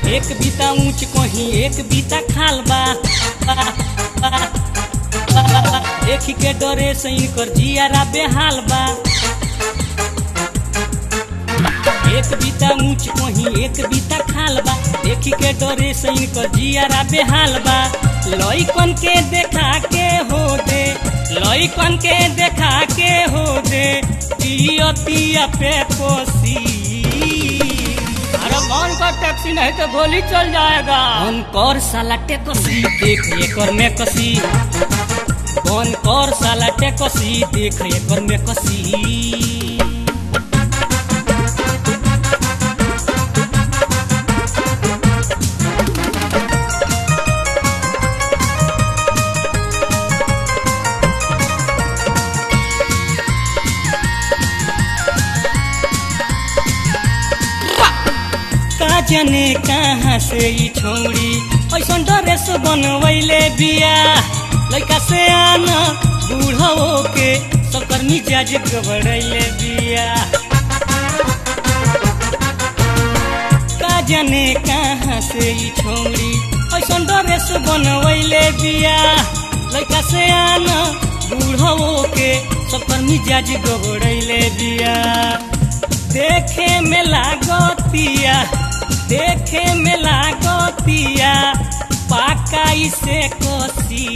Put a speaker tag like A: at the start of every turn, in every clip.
A: एक बीता ऊंच कहीं एक बीता खाल बा देखी के डरे से इनकर जियारा बेहाल बा एक बीता ऊंच कहीं एक बीता खाल बा देखी के डरे से इनकर जियारा बेहाल बा लइकन के देखा के हो दे लइकन के देखा के हो दे पियतिया पे कोसी
B: अरे कौन का टैक्सी नहीं तो गोली चल जाएगा
A: कौन कर साला टेकसी देख एकर में कसी कौन कर साला टेकसी देख एकर में कसी का जाने कहाँ से ई छोड़ी ऐसा ड्रेस बनवैले बिया लड़का से आना बूढ़ो के सबकर मिजाज गबड़ैले बिया का जाने कहाँ से ई छोड़ी ऐसा ड्रेस बनवैले बिया लड़का से आना बूढ़ो के सबकर मिजाज गबड़ैले बिया देखे में लागतिया देखे में लागतिया पाका इसे कोसी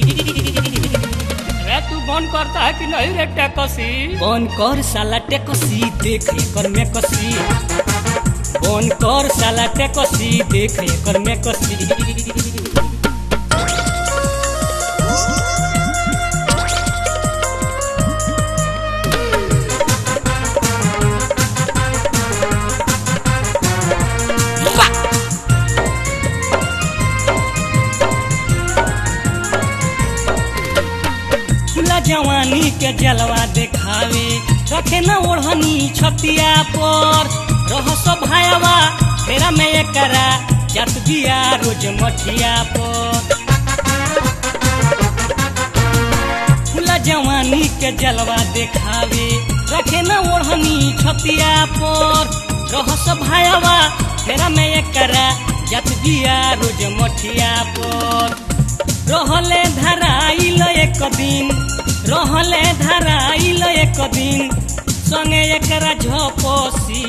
B: अरे तू बंद करता है कि नहीं रे टैक्सी
A: कौन कर साला टेकसी देख एकर में कसी कौन कर साला टेकसी देख एकर में कसी खुला जवानी के जलवा देखावे रखे न ओढ़नी छतिया पर रह सब भायावा फेरा में एकरा जत दिया रोज मठिया पर खुला जवानी के जलवा देखावे रखे न ओढ़नी छतिया पर रह सब भायावा फेरा में एकरा जत दिया रोज मठिया पर रहले धराइल एक दिन रहले धराइल एक दिन संगे एकरा झपसी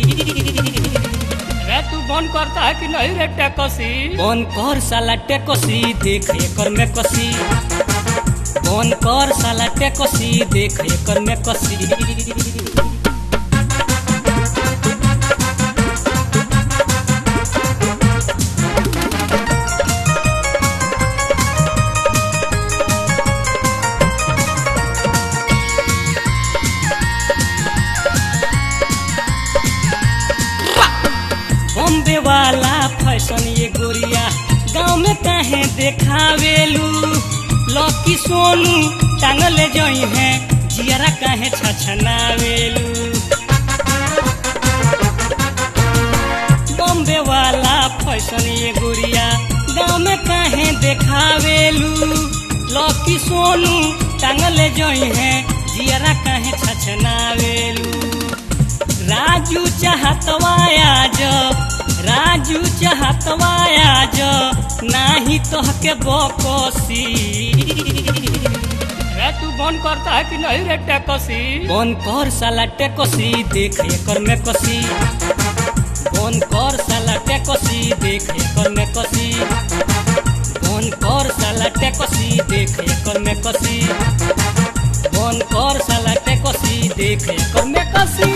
B: अरे तू बंद करता है कि नहीं रे टैक्सी
A: कौन कर साला टेकसी देख एकर में कसी कौन कर साला टेकसी देख एकर में कसी बॉम्बे वाला फैशन ये गोरिया गाँव में काहे देखावेलू लकी सोनू टांगल जई है जियरा काहे छछनावेलू बॉम्बे वाला फैशन ये गोरिया गाँव में काहे देखावेलू लकी सोनू टांगल जई है जियरा काहे छछनावेलू राजू चाहतवाया जो राजू चाहतवाया जो नाही तोहके बकोसी
B: अरे तू बंद करता है कि नहीं रे टैक्सी
A: कौन कर साला टेकसी देख एकर में कसी कौन कर साला टेकसी देख एकर में कसी कौन कर साला टेकसी देख एकर में कसी कौन कर साला टेकसी देख एकर में कसी